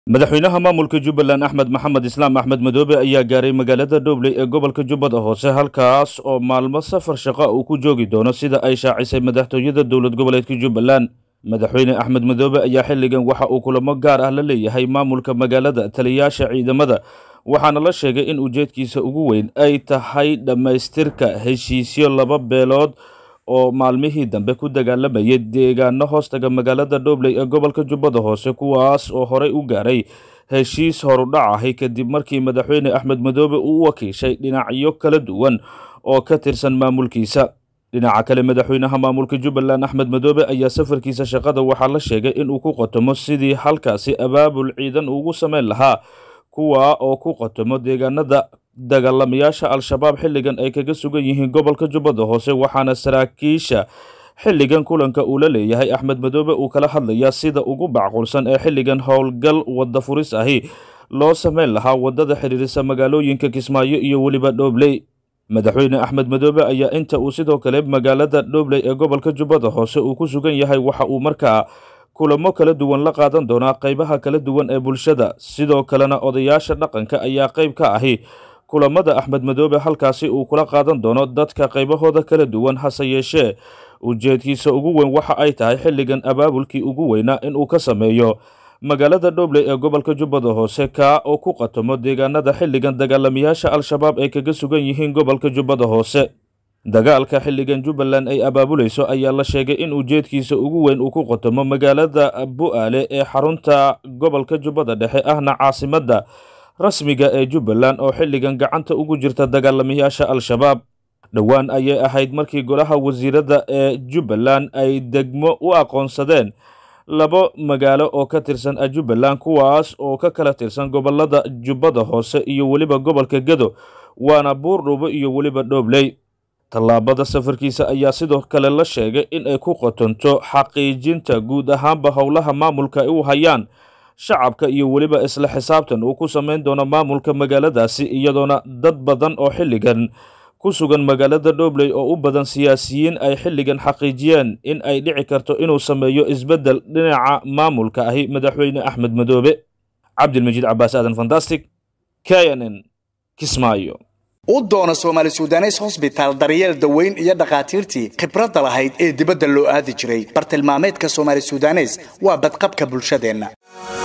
madaxweynaha maamulka jubbaland axmed maxamed islaam axmed madoobe ayaa gaaray magaalada dhobley ee gobolka jubbada hoose halkaas oo maalmo safar shaqa uu ku joogi doono sida ay shaacisay madaxtooyada dowlad goboleedka jubbaland madaxweyne axmed madoobe ayaa xilligan waxa uu kulamo gaar ah la leeyahay maamulka magaalada taliyaasha ciidamada waxaana la sheegay in ujeedkiisa ugu weyn ay tahay dhammaystirka heshiisyo laba beelood oo maalmihii dambe ku dagaalamayay deegaano hoostaga magaalada dhobley ee gobolka jubbada hoose kuwaas oo horey u gaaray heshiis horudhac ahi kadib markii madaxweyne axmed madoobe uu u wakiishay dhinacyo kala duwan oo ka tirsan maamulkiisa dhinaca kale madaxweynaha maamulka jubbaland axmed madoobe ayaa safarkiisa shaqada waxaa la sheegay inuu ku qotomo sidii halkaasi abaabul ciidan ugu samayn lahaa kuwa oo ku qotomo deegaanada dagaalamayaasha al-shabaab xilligan ay kaga sugan yihiin gobolka jubbada hoose waxaana saraakiisha xilligan kulanka uu la leeyahay axmed madoobe uu kala hadlayaa sida ugu bacqulsan ee xilligan howlgal wadda furis ahi loo samayn lahaa waddada xidhiirisa magaalooyinka kismaayo iyo weliba dhobley madaxweyne axmed madoobe ayaa inta uu sidoo kale magaalada dhobley ee gobolka jubbada hoose uu ku sugan yahay waxa uu markaa kulamo kala duwan la qaadan doonaa qaybaha kala duwan ee bulshada sidoo kalena odayaasha dhaqanka ayaa qayb ka ahi kulamada axmed madoobe halkaasi uu kula qaadan doono dadka qaybahooda kala duwan hase yeeshee ujeedkiisa ugu weyn waxa ay tahay xilligan abaabulkii ugu weynaa inuu ka sameeyo magaalada dhobley ee gobolka jubbada hoose kaa oo ku qatomo deegaanada xilligan dagaalamayaasha al-shabaab ay kaga sugan yihiin gobolka jubbada hoose dagaalka xilligan jubbaland ay abaabulayso ayaa la sheegay in ujeedkiisa ugu weyn uu ku qotomo magaalada bu-aale ee xarunta gobolka jubbada dhexe ahna caasimadda rasmiga ee jubbaland oo xilligan gacanta ugu jirta dagaalamayaasha al-shabaab dhowaan ayay ahayd markii golaha wasiirada ee jubbaland ay degmo u aqoonsadeen labo magaalo oo ka tirsan jubbaland kuwaas oo ka kala tirsan gobolada jubbada hoose iyo weliba gobolka gedo waana buurdhubo iyo weliba dhobley tallaabada safarkiisa ayaa sidoo kale la sheegay in ay ku qotonto xaqiijinta guud ahaanba howlaha maamulka ay u hayaan shacabka iyo weliba isla xisaabtan uu ku samayn doono maamulka magaaladaasi iyadoona dad badan oo xilligan ku sugan magaalada dhobley oo u badan siyaasiyiin ay xilligan xaqiijiyeen in ay dhici karto inuu sameeyo isbeddel dhinaca maamulka ahi madaxweyne axmed madoobe cabdilmajiid cabaas aadan fantastic k n n kismaayo u doona soomaali sudanes hosbitaal daryeel daweyn iyo dhakhaatiirtii khibradda lahayd ee dibadda loo aadi jiray bartilmaameedka soomaali sudanes waa badqabka bulshadeenna